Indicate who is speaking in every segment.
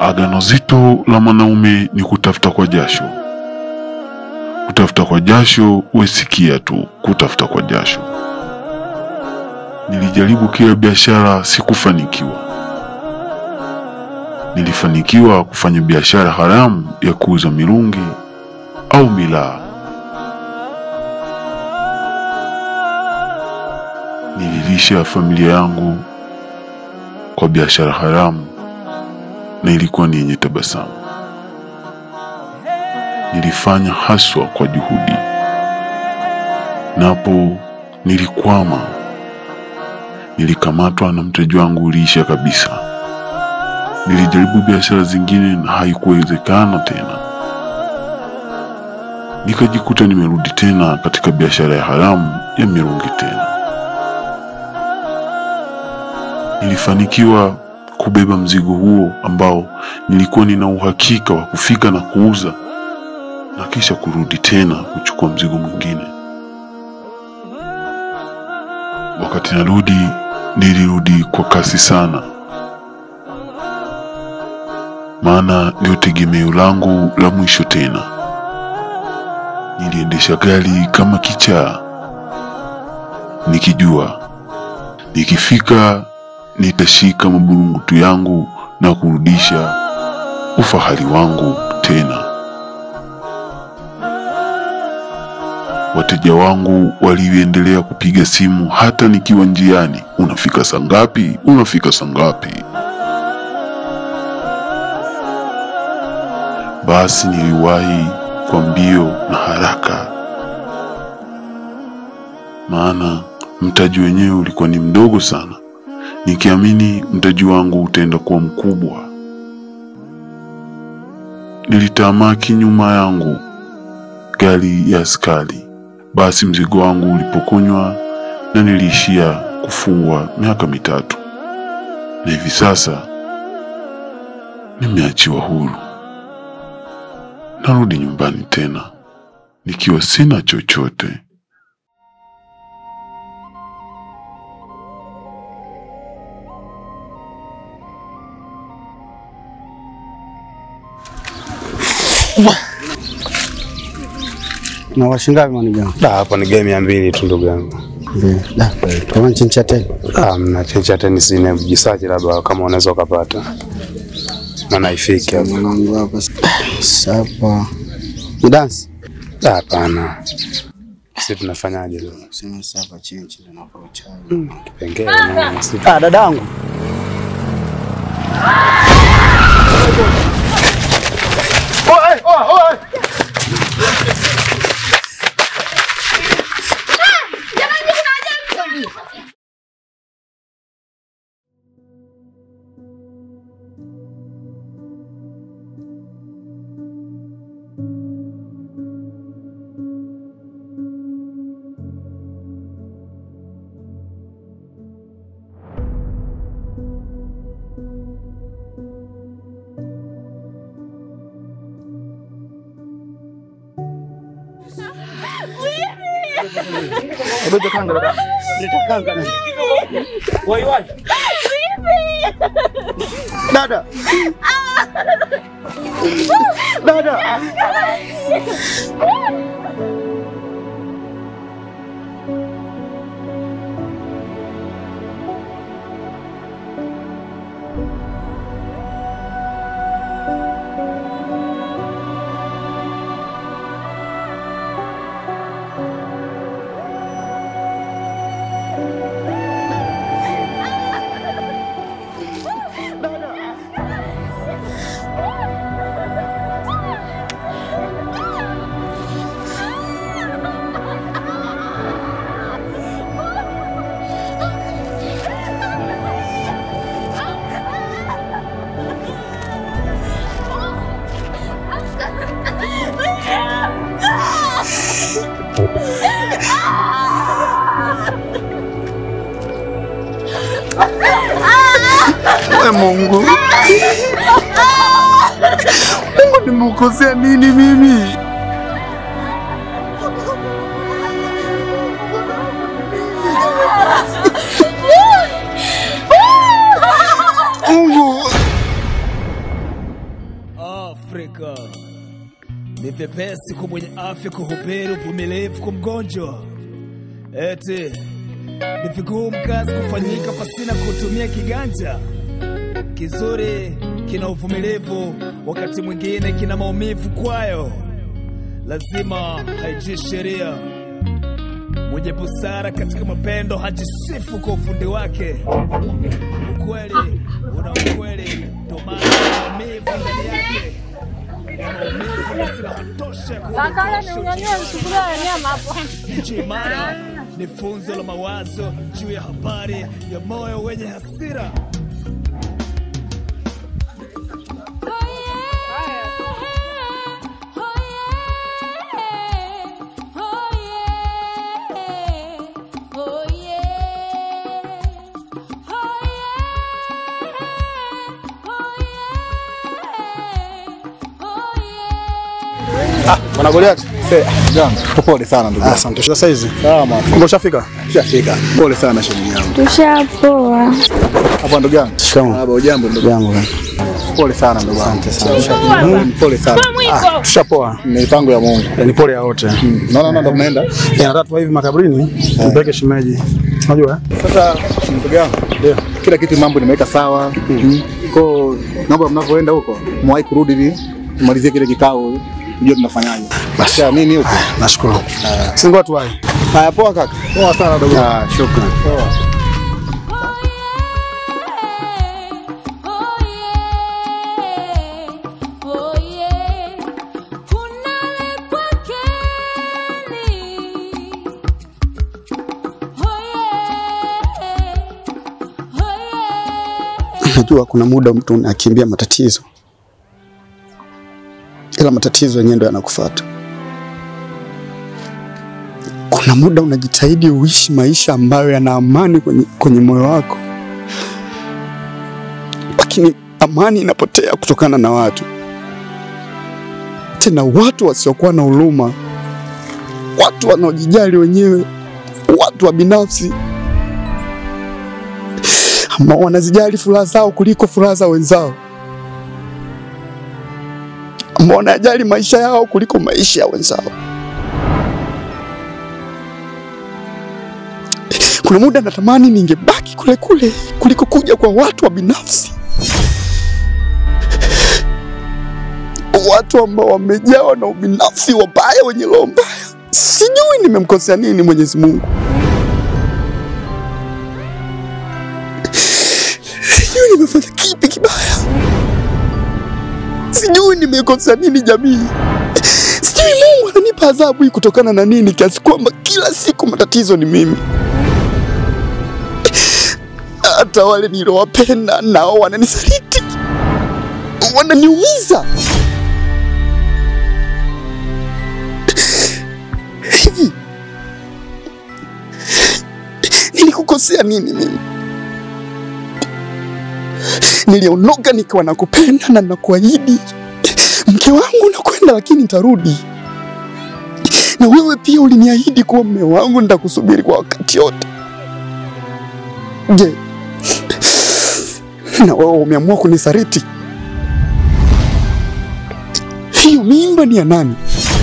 Speaker 1: Agano zito la mwanaume ni kutafuta kwa jasho. Kutafuta kwa jasho, wesikia tu kutafuta kwa jasho. Nilijaribu kila biashara, sikufanikiwa. Nilifanikiwa kufanya biashara haramu ya kuuza mirungi au milaa. Nililisha familia yangu kwa biashara haramu na ilikuwa ni yenye tabasamu. Nilifanya haswa kwa juhudi, napo nilikwama. Nilikamatwa na mtaji wangu uliisha kabisa. Nilijaribu biashara zingine na haikuwezekana tena. Nikajikuta nimerudi tena katika biashara ya haramu ya mirungi tena. Nilifanikiwa kubeba mzigo huo ambao nilikuwa nina uhakika wa kufika na kuuza na kisha kurudi tena kuchukua mzigo mwingine. Wakati narudi, nilirudi kwa kasi sana, maana ndio tegemeo langu la mwisho tena. Niliendesha gari kama kichaa, nikijua nikifika nitashika maburungutu yangu na kurudisha ufahari wangu tena. Wateja wangu waliendelea kupiga simu hata nikiwa njiani, unafika saa ngapi? Unafika saa ngapi? Basi niliwahi kwa mbio na haraka, maana mtaji wenyewe ulikuwa ni mdogo sana, nikiamini mtaji wangu utaenda kuwa mkubwa. Nilitamaki nyuma yangu gari ya askari. Basi mzigo wangu ulipokonywa na niliishia kufungwa miaka mitatu, na hivi sasa nimeachiwa huru. Narudi nyumbani tena nikiwa sina chochote.
Speaker 2: Na washingapi manigangu?
Speaker 3: Da, hapo ni game ya mbili tu ndugu yangu.
Speaker 2: Ndio. Da, kama nchincha tena.
Speaker 3: Ah, mna chencha tenisi ni jisaji labda kama unaweza ukapata. Maana haifiki hapo.
Speaker 2: Mwanangu hapa. Sapa. Ni dance?
Speaker 3: Da, hapana. Sisi tunafanyaje leo?
Speaker 2: Sema sapa chinchi ndio napo chai.
Speaker 3: Kipengele na sisi.
Speaker 2: Ah, dadangu. Dada. Dada. We Mungu. Mungu nimekosea nini mimi? Mungu.
Speaker 4: Afrika ni vyepesi kwa mwenye afya kuhubiri uvumilivu kwa mgonjwa. Eti ni vigumu kazi kufanyika pasina kutumia kiganja. Kizuri kina uvumilivu, wakati mwingine kina maumivu kwayo. Lazima haijui sheria. Mwenye busara katika mapendo hajisifu kwa ufundi wake. Ukweli una ukweli, ndio maana maumivu ndani yake maumivu na silaha tosha ya
Speaker 5: Kakala
Speaker 4: kuondosha
Speaker 5: niunyanyue sufuria ya nyama hapo.
Speaker 4: Nchi imara ni funzo la mawazo juu ya habari ya moyo wenye hasira.
Speaker 2: Bwana Goliath.
Speaker 6: Jambo. Pole sana ndugu.
Speaker 2: Ah, Asante. Sasa hizi.
Speaker 6: Salama.
Speaker 2: Kumbe ushafika?
Speaker 6: Ushafika. Pole sana shemeji yangu.
Speaker 5: Tushapoa.
Speaker 6: Hapa ndugu yangu.
Speaker 2: Shikamoo.
Speaker 6: Baba ujambo ndugu.
Speaker 2: Jambo.
Speaker 6: Pole sana ndugu yangu.
Speaker 2: Asante sana.
Speaker 6: Mm, Pole sana.
Speaker 2: Ah, tushapoa.
Speaker 6: Ni mipango ya Mungu.
Speaker 2: Eh, Ni pole ya wote.
Speaker 6: Naona ndio mnaenda.
Speaker 2: Eh, Nataka tuwa hivi makaburini tumpeleke shemeji. Unajua? eh?
Speaker 6: Sasa ndugu yangu.
Speaker 2: Ndio.
Speaker 6: Kila kitu mambo nimeweka sawa. Kwa naomba mnapoenda huko mwahi kurudi ili tumalizie kile kikao ndio tunafanyaje. Basi mimi huko.
Speaker 2: Nashukuru. Singoa tuwai.
Speaker 6: Haya poa kaka. Poa sana ndugu. Ah, shukrani. Poa.
Speaker 7: Najua kuna muda mtu unakimbia matatizo, ila matatizo yenyewe ndo yanakufuata. Kuna muda unajitahidi uishi maisha ambayo yana amani kwenye, kwenye moyo wako, lakini amani inapotea kutokana na watu, tena watu wasiokuwa na huruma, watu wanaojijali wenyewe, watu wa binafsi ambao wanazijali furaha zao kuliko furaha za wenzao, ambao wanajali maisha yao kuliko maisha ya wenzao. Kuna muda natamani ningebaki kule kule kuliko kuja kwa watu wa binafsi, watu ambao wamejawa na ubinafsi, wabaya, wenye roho mbaya. Sijui nimemkosea nini Mwenyezi Mungu. Sijui nimefanya kipi kibaya, sijui nimekosea nini jamii, sijui Mungu ananipa adhabu hii kutokana na nini, kiasi kwamba kila siku matatizo ni mimi. Hata wale niliowapenda nao wananisaliti, wananiumiza. Hivi nilikukosea nini mimi? Niliondoka nikiwa nakupenda na nakuahidi mke wangu nakwenda, lakini nitarudi. Na wewe pia uliniahidi kuwa mme wangu, nitakusubiri kwa wakati yote. Je, na wewe umeamua kunisaliti? Hiyo mimba ni ya nani?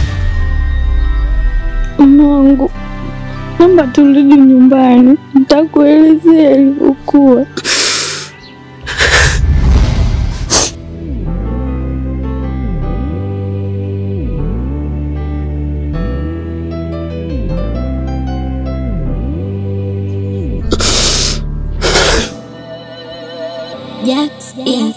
Speaker 5: Mungu, naomba turudi nyumbani, nitakuelezea ilivyokuwa.
Speaker 8: Jax Inc.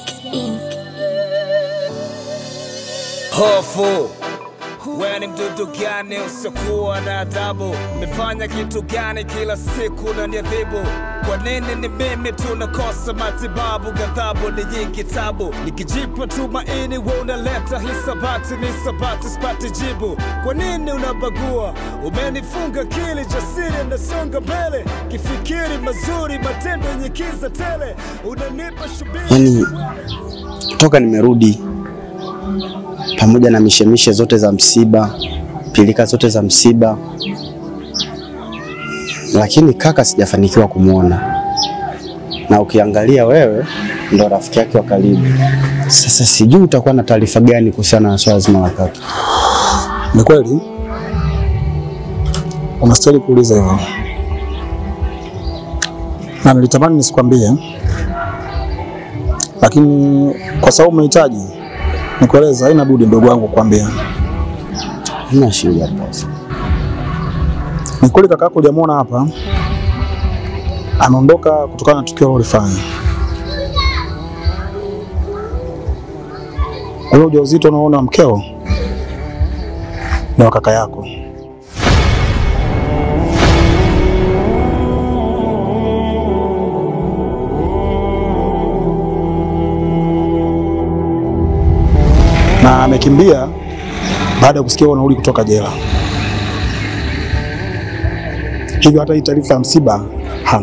Speaker 4: Hofu wewe ni mdudu gani usiokuwa na adabu? Nimefanya kitu gani kila siku na niadhibu? Kwa nini ni mimi tunakosa matibabu? Ghadhabu ni nyingi, tabu nikijipa tumaini, wewe unaleta hisabati, ni sabati sipati jibu. Kwa nini unabagua? Umenifunga kili, jasiri nasonga mbele, kifikiri mazuri, matendo yenye kiza tele, unanipa shubiri
Speaker 7: Yaani toka nimerudi pamoja na mishemishe zote za msiba, pilika zote za msiba, lakini kaka sijafanikiwa kumwona. Na ukiangalia wewe
Speaker 2: ndo rafiki yake wa karibu. Sasa sijui utakuwa na taarifa gani kuhusiana na swala zima la kaka.
Speaker 6: Ni kweli unastahili kuuliza hivyo, na nilitamani nisikwambie, lakini kwa sababu umehitaji nikueleza, haina budi ndugu wangu kukwambia.
Speaker 2: Hamna shida boss.
Speaker 6: Ni kweli kaka yako hujamuona hapa, ameondoka kutokana na tukio alilofanya. Ule ujauzito unaona mkeo ni wa kaka yako. na amekimbia baada ya kusikia unarudi kutoka jela. Hivyo hata hii taarifa ya msiba hana.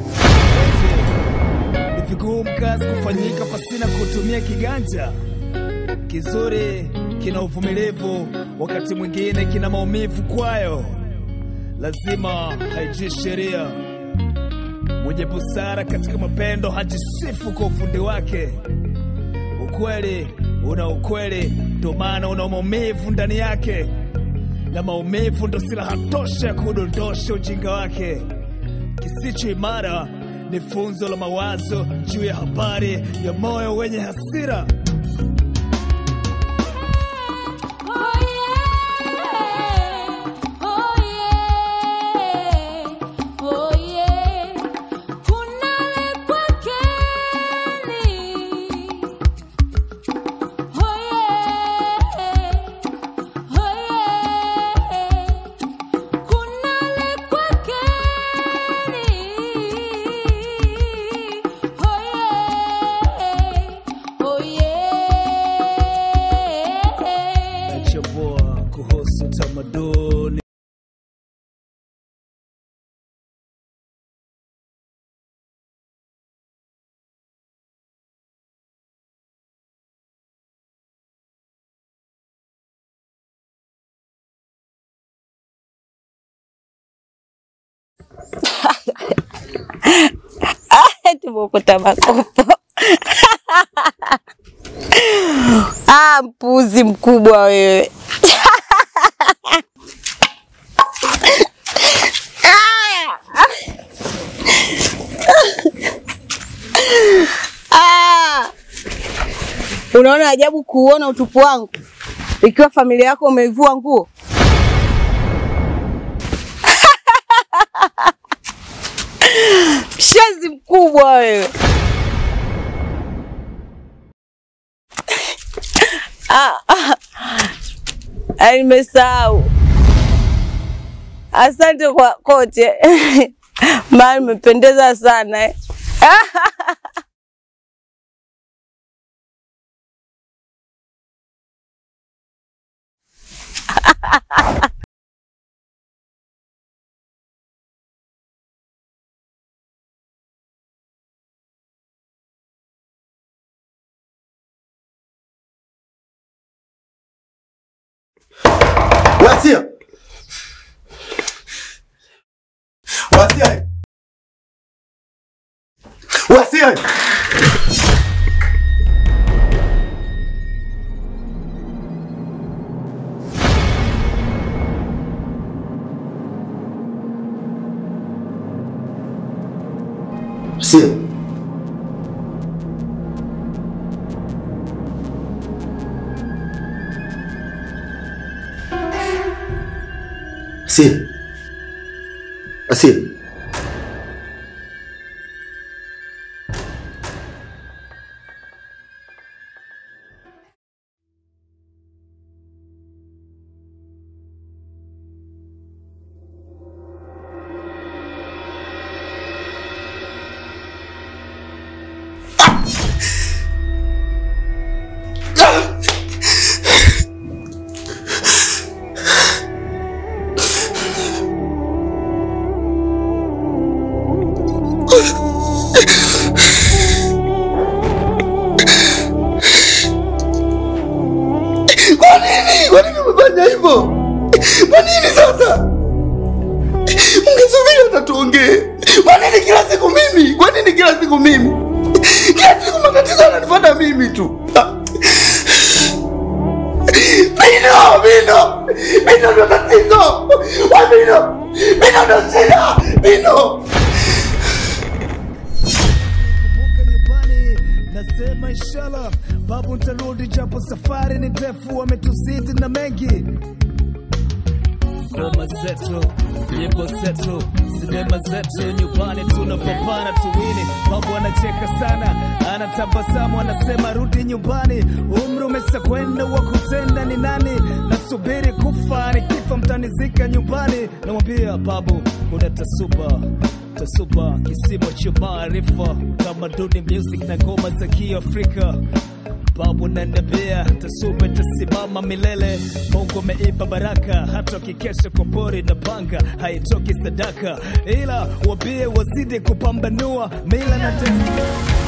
Speaker 4: Ni vigumu kazi kufanyika pasina kutumia kiganja. Kizuri kina uvumilivu, wakati mwingine kina maumivu kwayo. Lazima haijui sheria. Mwenye busara katika mapendo hajisifu kwa ufundi wake. Ukweli una ukweli, ndo maana una maumivu ndani yake, na maumivu ndo silaha tosha ya kudondosha ujinga wake. Kisicho imara ni funzo la mawazo juu ya habari ya moyo wenye hasira. Nachambua kuhusu tamaduni
Speaker 9: Tumekuta makopo. Ah, mpuzi mkubwa wewe. Ah. Unaona ajabu kuuona utupu wangu ikiwa familia yako umeivua nguo. Mshenzi mkubwa wewe. Ah, ah. Ah, nimesahau. Asante kwa kote, maana umependeza sana eh.
Speaker 7: Wasia. Wasia. Wasia. Wasia. Asia. Asia. Kwa nini? Kwa nini umefanya hivyo? Kwa nini sasa? Ungesubiri hata tuongee. Kwa nini kila siku mimi? Kwa nini kila siku mimi? Kila siku matatizo yananifuata mimi tu. Mino, Mino, Mino ndo tatizo. Wa Mino, Mino ndo shida. Mino.
Speaker 4: Kumbuka nyumbani, nasema inshallah, babu ntarudi, japo safari ni ndefu, wametuzidi na mengi. Ngoma zetu, nyimbo zetu, sinema zetu, nyumbani tunapambana tuwini. Babu anacheka sana, anatabasamu, anasema rudi nyumbani, umri umeshakwenda, wa kutenda ni nani? Nasubiri kufa, nikifa mtanizika nyumbani. Namwambia babu, kuna tasuba tasuba kisimo cha maarifa tamaduni music na ngoma za kiafrika babu nanebea tasuba tasimama milele mungu ameipa baraka hata wakikesha kwa pori na panga haitoki sadaka ila wabie wazidi kupambanua mila na desturi